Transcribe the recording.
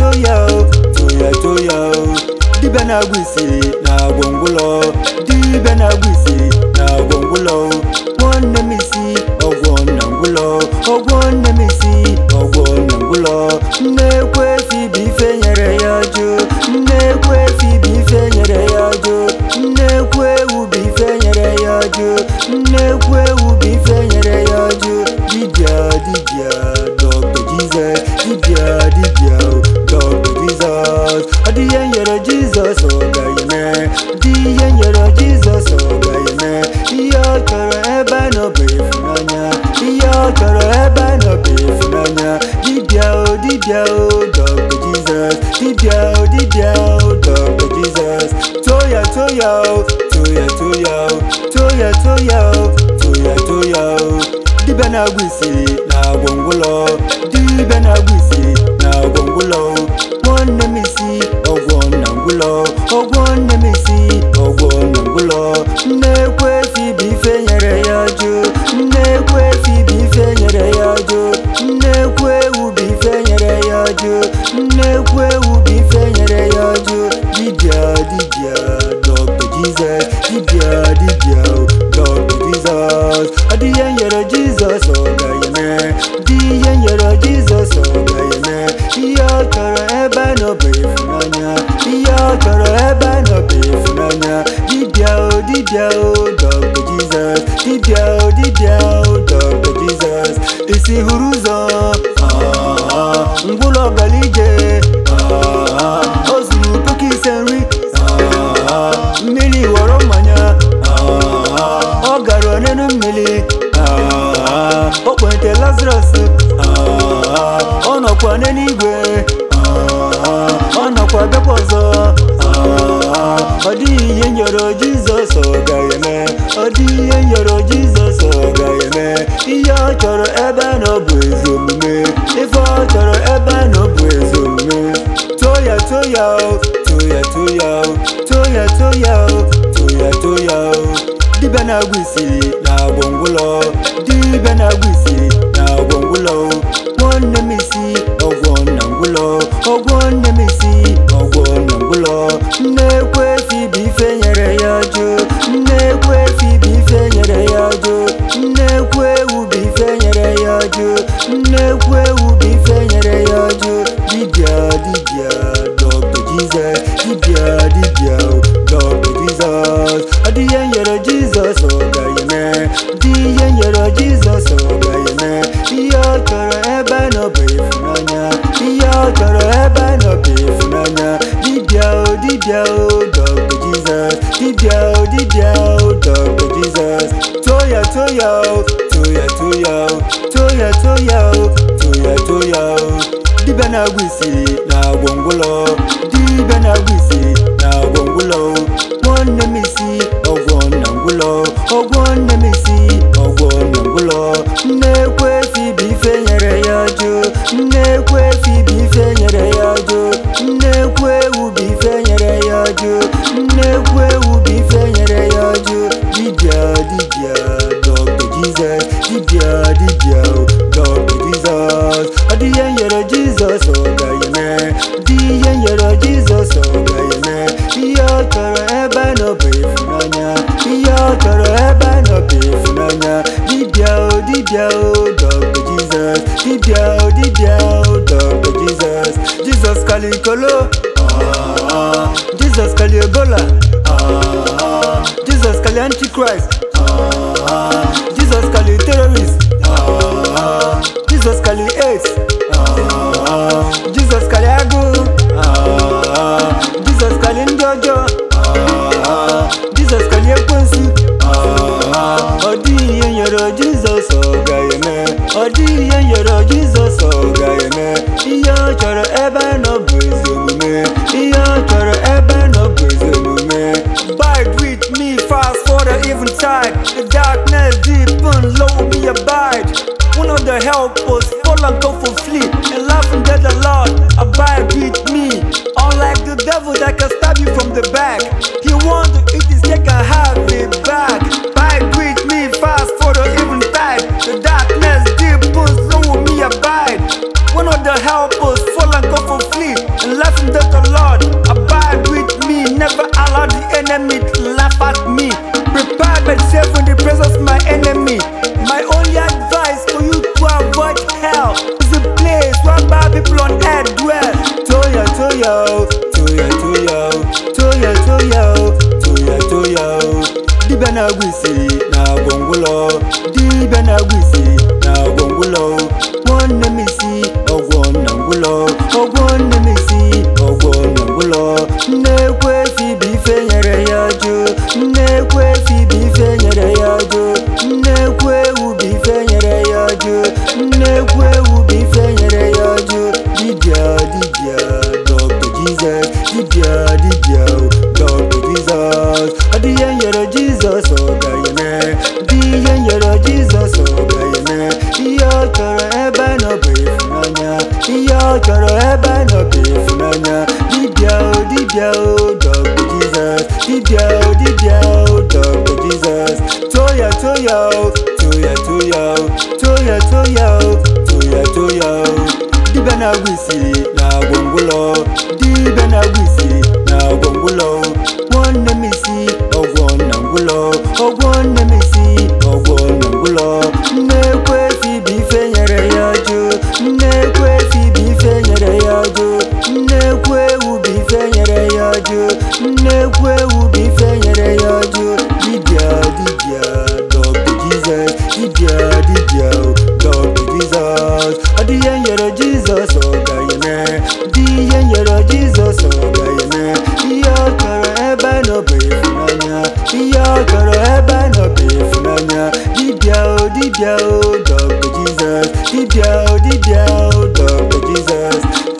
toya o toya toya o dibịa na-agwụ isi na gwongwụlọ dibịa na-agwụ isi na gwongwụlọ nwanne m isi ọgwọ na ngwụlọ ọgwọ nne m isi ọgwọ na ngwụlọ nnekwu efi bụ ife nyere ya jụ nnekwu efi bụ ife nyere ya jụ nnekwu ewu bụ ife nyere ya jụ nnekwu ewu bụ ife nyere ya jụ dibịa dibịa dọkta jizọs dibịa dibịa dọkta jizọs ọ dị ihe nyere jizọs ọ ga-eme dị ihe nyere jizọs ọ ga-eme ihe ọ chọrọ ebe a nọ bụ ịfụnanya ihe ọ chọrọ ebe a nọ bụ ịfụnanya dibịa o dibịa o dọkta jizọs dibịa o dibịa o dọkta jizọs toya toya o toya toya o toya toya o toya toya o dibịa na-agwụ isi na gwongwụlọ dibịa na-agwụ isi na gwongwụlọ nwanne m isi ọgwọ na ngwụlọ ọgwọ nne m isi ọgwọ na ngwụlọ nnekwu efi bụ ife nyere ya jụ nnekwu efi bụ ife nyere ya jụ nnekwu ewu bụ ife nyere ya jụ nnekwu ewu bụ ife nyere ya jụ dibịa dibịa dọkta jizọs dibịa dibịa dọkta jizọs ọ dị ihe nyere jizọs ọ ga-eme dị ihe nyere jizọs ọ ga-eme ihe ọ chọrọ ebe a nọ bụ ịfụnanya ihe ọ chọrọ ebe a nọ bụ ịfụnanya dibịa o dibịa o dọkta jizọs dibịa o dibịa o dọkta jizọs isi hụrụ ụzọ ah, ngwụlọ gara ije ah, o zuru puku ise nri ah, mmiri ghọrọ mmanya ah, ọ gara onenu mmiri ah, o kpente lazarus ah, ọ nọkwa n'eluigwe ah, ọ nọkwa bịakwa ọzọ ah, ọ dịghị ihe nyọrọ jizọs ọ ga-eme ọ dịghị ihe nyọrọ jizọs ọ ga-eme ihe ọ chọrọ ebe a nọ bụ ezi omume ife ọ chọrọ ebe a nọ bụ ezi omume toya toya o toya toya o toya toya o toya toya o dibịa na-agwụ isi na gwongwụlọ dibịa na-agwụ isi na gwongwụlọ nwanne m isi ọgwọ na ngwụlọ ọgwọ nne m isi ọgwọ na ngwụlọ nnekwu efi bụ ife nyere ya jụ nnekwu efi bụ ife nyere ya jụ nnekwu ewu bụ ife nyere ya jụ nnekwu ewu bụ ife nyere ya jụ dibịa dibịa dọkta jizọs dibịa dibịa dọkta jizọs ọ dị ihe nyere jizọs ọ ga-eme dị ihe nyere jizọs ọ ga-eme ihe ọ chọrọ ebe a nọ bụ ịfụnanya ihe ọ chọrọ ebe a nọ bụ ịfụnanya dibịa o dibịa o dọkta jizọs dibịa o dibịa o dọkta jizọs toya toya o toya toya o toya toya o toya toya o dibịa na-agwụ isi na gwongwụlọ dibịa na-agwụ isi na gwongwụlọ nwanne m isi ọgwọ na ngwụlọ ọgwọ nne m isi ọgwọ na ngwụlọ nnekwu efi bụ ife nyere ya jụ nnekwu efi bụ ife nyere ya jụ nnekwu ewu bụ ife nyere ya jụ nnekwu ewu bụ ife nyere ya jụ dibịa dibịa dọkta jizọs dibịa dibịa dọkta jizọs ọ dị ihe nyere jizọs ọ ga-eme dị ihe nyere jizọs ọ ga-eme ihe ọ chọrọ ebe a nọ bụ ịfụnanya ihe ọ chọrọ ebe a nọ bụ ịfụnanya dibịa o dibịa o dọkta jizọs dibịa o dibịa o dọkta jizọs jizọs kalikolo ah, jizọs kali ebola ah, jizọs kali antichrist ah, jizọs kali terrorist ah, jizọs kali aids ah, jizọs kali agụụ ah, jizọs kali ndị ọjọọ ah, jizọs kali ekwensu ah, ọ dịghị ihe nyere jizọs ọ ga-eme ọ dịghị ihe nyere jizọs ọ ga-eme ihe ọ chọrọ ebe a nọ bụ ezi omume ihe ọ chọrọ ebe a nọ bụ ezi omume Bide with me fast for the eventide The darkness deep toya o toya toya o toya toya o toya toya o dibịa na-agwụ isi na-agwọ ngwụlọ dibịa na-agwụ isi na-agwọ ngwụlọ nwanne m isi ọgwọ na ngwụlọ ọgwọ nne m isi ọgwọ na ngwụlọ nnekwu efi bụ ife nyere ya jụ nnekwu efi bụ ife nyere ya jụ nnekwu ewu bụ ife nyere ya jụ nnekwu ewu bụ ife nyere ya jụ dibịa dibịa dọkta jizọs dibịa dibịa dọkta jizọs ọ dị ihe nyere jizọs ọ ga-eme dị ihe nyere jizọs ọ ga-eme ihe ọ chọrọ ebe nọ bụ ịfụnanya ihe ọ chọrọ ebe nọ bụ ịfụnanya dibịa o dibịa o dọkta jizọs dibịa o dibịa o dọkta jizọs toya toya o toya toya o toya toya o toya toya o dibịa na-agwụ isi na-agwọ ngwụlọ dibịa na-agwụ isi na-agwọ ngwụlọ nwanne m isi ọgwọ na ngwụlọ ọgwọ nne m isi ọgwọ na ngwụlọ nnekwu efi bụ ife nyere ya jụ nnekwu efi bụ ife nyere ya jụ nnekwu ewu bụ ife nyere ya jụ nnekwu ewu bụ ife nyere ya jụ dibịa dibịa dọkta jizọs dibịa dibịa dọkta jizọs ọ dị ihe nyere jizọs ọ ga-eme dị ihe nyere jizọs ọ ga-eme ihe ọ chọrọ ebe nọ bụ ịfụnanya ihe ọ chọrọ ebe nọ bụ ịfụnanya dibịa o dibịa o dọkta jizọs dibịa o dibịa o dọkta jizọs